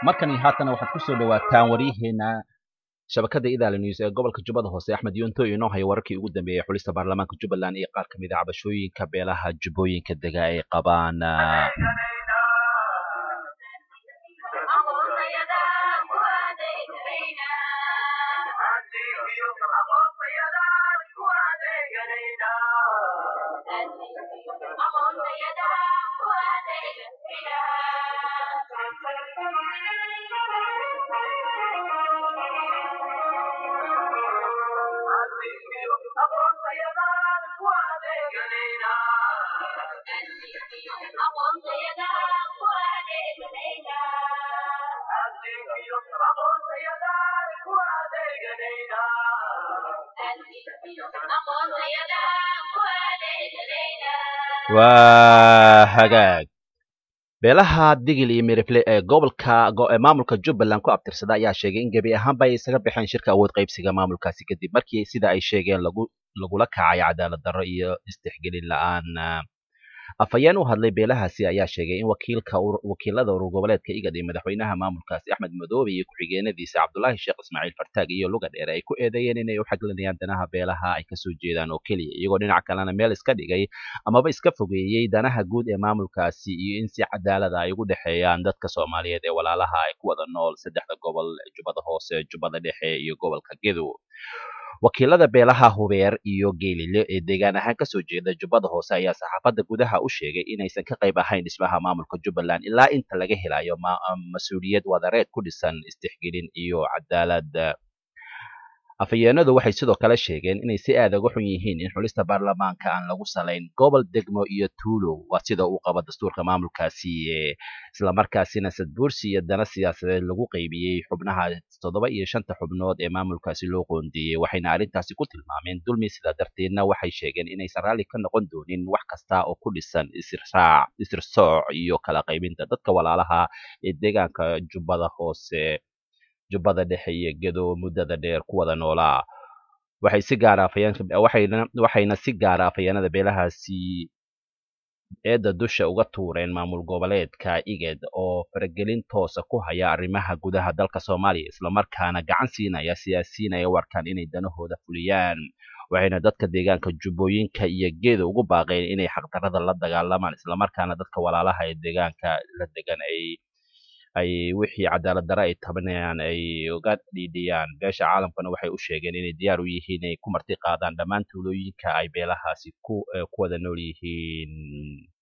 markani haatana waxaad ku soo dhawaataan waryaheena shabakada idaali news ee gobolka jubbada hoose axmed yonto inoo haya wararkii ugu dambeeyey xulista baarlamaanka jubbaland iyo qaar ka mid a cabashooyinka beelaha jubbooyinka dega ay qabaan waa hagaag beelaha digil iyo mirifle ee gobolka maamulka jubbaland ku abtirsada ayaa sheegay in gebi ahaanba ay isaga baxeen shirka awood qaybsiga maamulkaasi kadib markii sida ay sheegeen lagu lagula kacay cadaalad darro iyo istixgelin la-aan afhayeen u hadlay beelahaasi ayaa sheegay in wakiilka wakiilada urur goboleedka igad iyo madaxweynaha maamulkaasi axmed madoobe iyo ku-xigeenadiisa cabdulaahi sheekh ismaaciil fartaag iyo luga dheer ay ku eedeeyeen inay u xaglinayaan danaha beelaha ay kasoo jeedaan oo keliya iyagoo dhinac kalena meel iska dhigay amaba iska fogeeyey danaha guud ee maamulkaasi iyo in si cadaalada ay ugu dhexeeyaan dadka soomaaliyeed ee walaalaha ay ku wada nool saddexda gobol jubbada hoose jubbada dhexe iyo gobolka gedo wakiilada beelaha hubeer iyo geelile ee deegaan ahaan kasoo jeeda jubbada hoose ayaa saxaafadda gudaha u sheegay inaysan ka qayb ahayn dhismaha maamulka jubbaland ilaa inta laga helayo mas-uuliyad wadareed ku dhisan istixgelin iyo cadaalad afhayeenadu waxay sidoo kale sheegeen inay si aad uga xun yihiin in xulista baarlamaanka aan lagu salayn gobol degmo iyo tuulo waa sida uu qabo dastuurka maamulkaasi islamarkaasina sadbuursi iyo dana siyaasadeed lagu qaybiyey xubnaha toddoba iyo shanta xubnood ee maamulkaasi loo qoondeeyey waxayna arrintaasi ku tilmaameen dulmi sidaa darteedna waxay sheegeen inaysan raalli ka noqon doonin wax kasta oo ku dhisan isirraac isirsooc iyo kala qaybinta dadka walaalaha ee deegaanka jubbada hoose jubbada dhexe iyo gedo muddada dheer ku wada noolaa waxay si gaara afhayeenwaxayna waxayna si gaara afhayeenada beelahaasi eedda dusha uga tuureen maamul goboleedka iged oo faragelin toosa ku haya arrimaha gudaha dalka soomaaliya islamarkaana gacan siinaya siyaasiyiinaya u arkaan inay danahooda fuliyaan waxayna dadka deegaanka jubbooyinka iyo geeda ugu baaqeen inay xaqdarrada la dagaalamaan islamarkaana dadka walaalaha ee deegaanka la degan ay ay wixii cadaalad darre ay tabanayaan ay uga dhiidhiyaan beesha caalamkana waxay u sheegeen inay diyaar u yihiin inay ku marti qaadaan dhammaan tuulooyinka ay beelahaasi ku ku wada nool yihiin